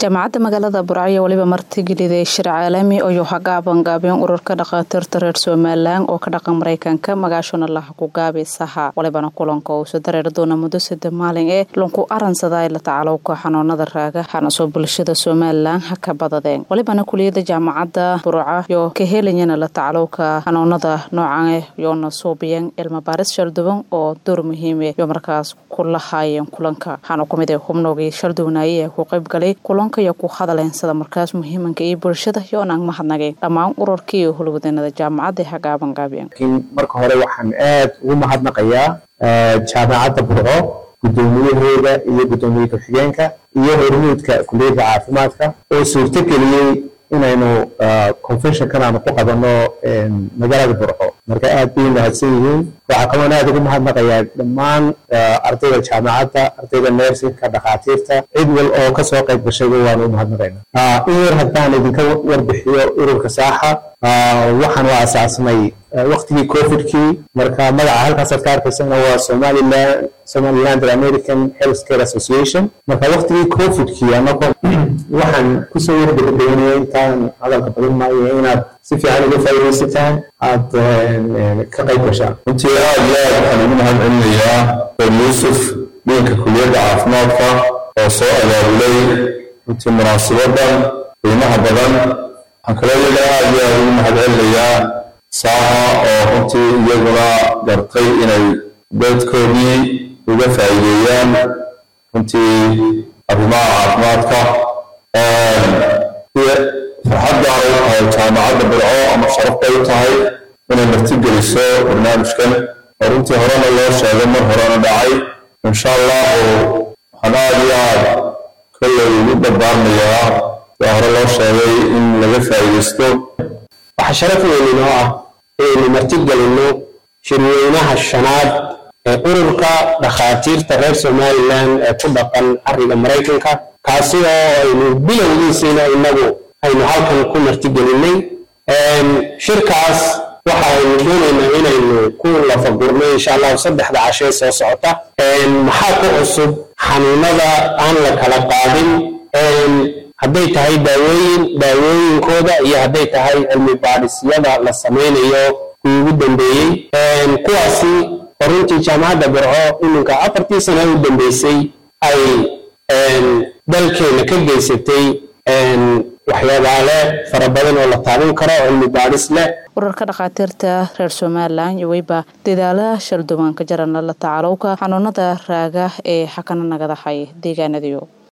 jaamacadda magaalada burcayo weliba martigeliday shir caalami ayuu hagaabangaabeen ururka dhakhaatiirta reer somalilan oo ka dhaqan mareykanka magaashuna laha ku gaabi saha walibana kulanka uusa dareeri doona muddo sade maalin ee lanku aransaday la tacalowka xanuunada raaga hanasoo bulshada somalilan ha ka badadeen walibana kuliyada jaamacadda burca yo ka helayana la tacalowka xanuunada noocan yoona suubiyan cilmi baaris shalduban oo door muhiime yo markaas ku lahaayeen kulanka waxaana kumid ee xubnoogii shalduwanaaye ee ku qaybgalay kulanka iyo ku hadaleen sida markaas muhiimanka iyo bulshada yoonaan mahadnageen dhammaan ururkii iyo hulwadanada jaamacadda hagaaban gaabiyeen marka hore waxaan aad ugu mahadnaqayaa jaamacadda burco guddoomiyaheeda iyo guddoomiye ku-xigeenka iyo hormuudka kuliyadda caafimaadka oo suurto geliyey inaynu conventionkan aanu ku qabanno magaalada burco marka aad bay mahadsan yihiin waxaa kaloon aad ugu mahadnaqayaa dhammaan ardayda jaamacadda ardayda nersinka dhakhaatiirta cid wal oo kasoo qayb gashayba waanu u mahadnaqaynaa in yar haddaan idinka warbixiyo ururka saaxa waxaan u asaasnay waktigii covidkii marka magaca halkaasaad ka arkaysana waa somaliland somaliland american health care association marka waktigii covidkii anagoo waxaan kusoo wargabagabeynaya intaan hadalka badin maayo inaad si fiican uga faa'iidaysataan aad ka qayb gashaan runtii aad iyo aad waxaan ugu mahad celinayaa dr yuusuf dhiinka kuliyadda caafimaadka oo soo abaabulay runtii munaasabadan qiimaha badan waxaan kaloo iyaga aad iyo aad ugu mahad celinayaa saaha oo runtii iyaguna gartay inay dadkoodii uga faa'iideeyaan runtii arrimaha caafimaadka farxad gaar u tahay jaamacadda burco ama sharaf bay u tahay inay martigeliso barnaamijkan oo runtii horena loo sheegay mar horena dhacay insha allahu waxaan aad iyo aad kolley ugu dardaarmayaa sia hore loo sheegay in laga faa'iidaysto waxaa sharaf weyn inoo ah inaynu martigelinno shirweynaha shanaad ee ururka dhakhaatiirta reer somalilan ee ku dhaqan cariga maraykanka kaasi oo aynu bilowgiisiina inagu aynu halkan ku martigelinay shirkaas waxa aynu doonaynaa inaynu ku lafagurno insha allahu saddexda cashee soo socota maxaa ku cusub xanuunada aan la kala qaadin hadday tahay daawooyin daawooyinkooda iyo hadday tahay cilmi baadhisyada la samaynayo kuwii ugu dambeeyey kuwaasi oo runtii jaamacadda burco iminka afartii sana u dambeysay ay dalkeena ka geysatay waxyaabaale fara badan oo la taaban karo cilmi baadhis leh urarka dhakhaatiirta reer somalilan iyo weyba dadaalaha shalduban ka jarana la tacalowka xanuunada raaga ee xakana nagadahay deegaanadiyo